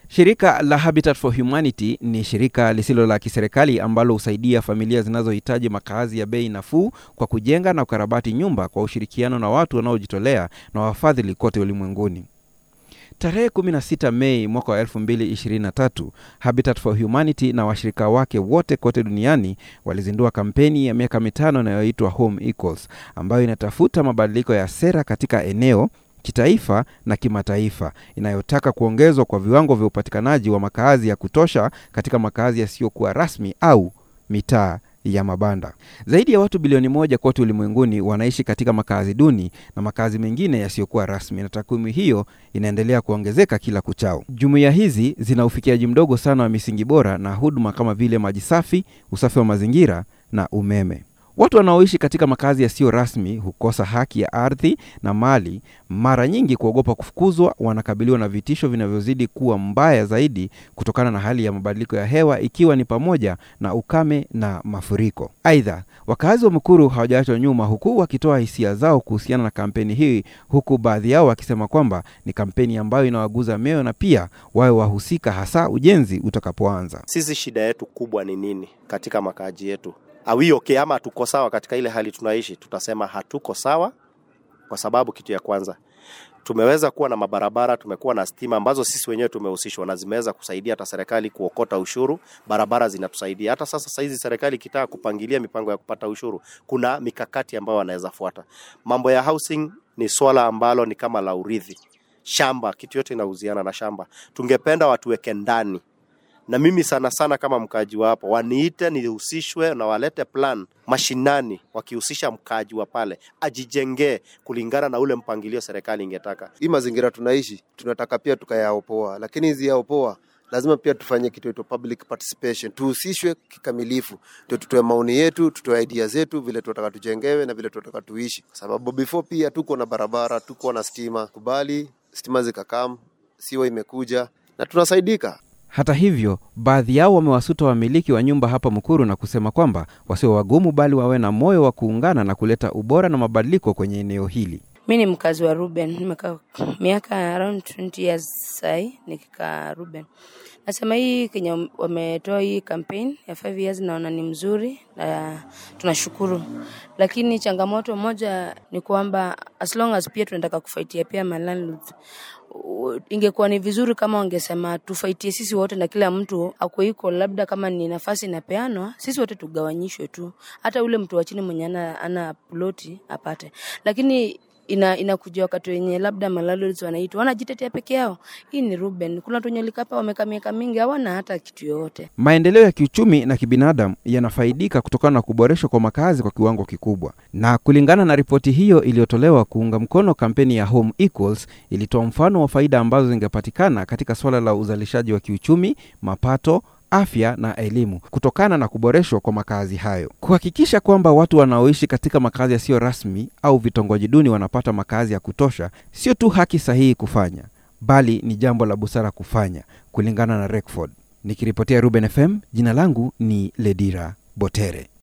Shirika la Habitat for Humanity ni shirika lisilo la kiserikali ambalo husaidia familia zinazohitaji makazi ya bei nafuu kwa kujenga na kukarabati nyumba kwa ushirikiano na watu wanaojitolea na wafadhili kote ulimwenguni. Tarehe 16 Mei mwaka wa 2023, Habitat for Humanity na washirika wake wote kote duniani walizindua kampeni ya miaka mitano inayoitwa Home Equals ambayo inatafuta mabadiliko ya sera katika eneo kitaifa na kimataifa inayotaka kuongezwa kwa viwango vya upatikanaji wa makazi ya kutosha katika makazi yasiyokuwa rasmi au mitaa ya mabanda. Zaidi ya watu bilioni moja kote ulimwenguni wanaishi katika makazi duni na makazi mengine yasiyokuwa rasmi, na takwimu hiyo inaendelea kuongezeka kila kuchao. Jumuiya hizi zina ufikiaji mdogo sana wa misingi bora na huduma kama vile maji safi, usafi wa mazingira na umeme. Watu wanaoishi katika makazi yasiyo rasmi hukosa haki ya ardhi na mali, mara nyingi kuogopa kufukuzwa. Wanakabiliwa na vitisho vinavyozidi kuwa mbaya zaidi kutokana na hali ya mabadiliko ya hewa, ikiwa ni pamoja na ukame na mafuriko. Aidha, wakazi wa Mukuru hawajaachwa nyuma, huku wakitoa hisia zao kuhusiana na kampeni hii, huku baadhi yao wakisema kwamba ni kampeni ambayo inawaguza mioyo na pia wawe wahusika, hasa ujenzi utakapoanza. Sisi shida yetu kubwa ni nini katika makaaji yetu? Awi okay, ama hatuko sawa katika ile hali tunaishi? Tutasema hatuko sawa kwa sababu kitu ya kwanza tumeweza kuwa na mabarabara, tumekuwa na stima ambazo sisi wenyewe tumehusishwa na zimeweza kusaidia hata serikali kuokota ushuru. Barabara zinatusaidia hata sasa. Saizi serikali ikitaka kupangilia mipango ya kupata ushuru, kuna mikakati ambayo wanaweza fuata. Mambo ya housing ni swala ambalo ni kama la urithi, shamba, kitu yote inahusiana na shamba. Tungependa watuweke ndani na mimi sana sana kama mkaaji wa hapo waniite nihusishwe na walete plan mashinani, wakihusisha mkaaji wa pale ajijengee kulingana na ule mpangilio serikali ingetaka. Hii mazingira tunaishi tunataka pia tukayaopoa, lakini hizi yaopoa lazima pia tufanye kitu inaitwa public participation, tuhusishwe kikamilifu, ndio tutoe maoni yetu, tutoe idea zetu, vile tunataka tujengewe na vile tunataka tuishi, kwa sababu before pia tuko na barabara, tuko na stima. Kubali stima zikakam, siwa imekuja na tunasaidika. Hata hivyo, baadhi yao wamewasuta wamiliki wa nyumba hapa Mukuru na kusema kwamba wasiwe wagumu, bali wawe na moyo wa kuungana na kuleta ubora na mabadiliko kwenye eneo hili. Mi ni mkazi wa Ruben, nimekaa miaka around 20 years sai nikikaa Ruben. Nasema hii Kenya wametoa hii campaign ya 5 years, naona ni mzuri na tunashukuru, lakini changamoto moja ni kwamba as long as pia tunataka kufaitia pia malandlords ingekuwa ni vizuri kama wangesema tufaitie sisi wote na kila mtu ako iko, labda kama ni nafasi inapeanwa, sisi wote tugawanyishwe tu, hata ule mtu wa chini mwenye ana, ana ploti apate, lakini ina inakuja wakati wenye labda malandlords wanaitwa wanajitetea peke yao. Hii ni Ruben, kuna watu wenye likapa wamekaa miaka mingi hawana hata kitu yoyote. Maendeleo ya kiuchumi na kibinadamu yanafaidika kutokana na kuboreshwa kwa makazi kwa kiwango kikubwa, na kulingana na ripoti hiyo iliyotolewa kuunga mkono kampeni ya Home Equals, ilitoa mfano wa faida ambazo zingepatikana katika suala la uzalishaji wa kiuchumi, mapato afya na elimu kutokana na kuboreshwa kwa makazi hayo. Kuhakikisha kwamba watu wanaoishi katika makazi yasiyo rasmi au vitongoji duni wanapata makazi ya kutosha, sio tu haki sahihi kufanya, bali ni jambo la busara kufanya, kulingana na Rekford. Nikiripotia Ruben FM, jina langu ni Ledira Botere.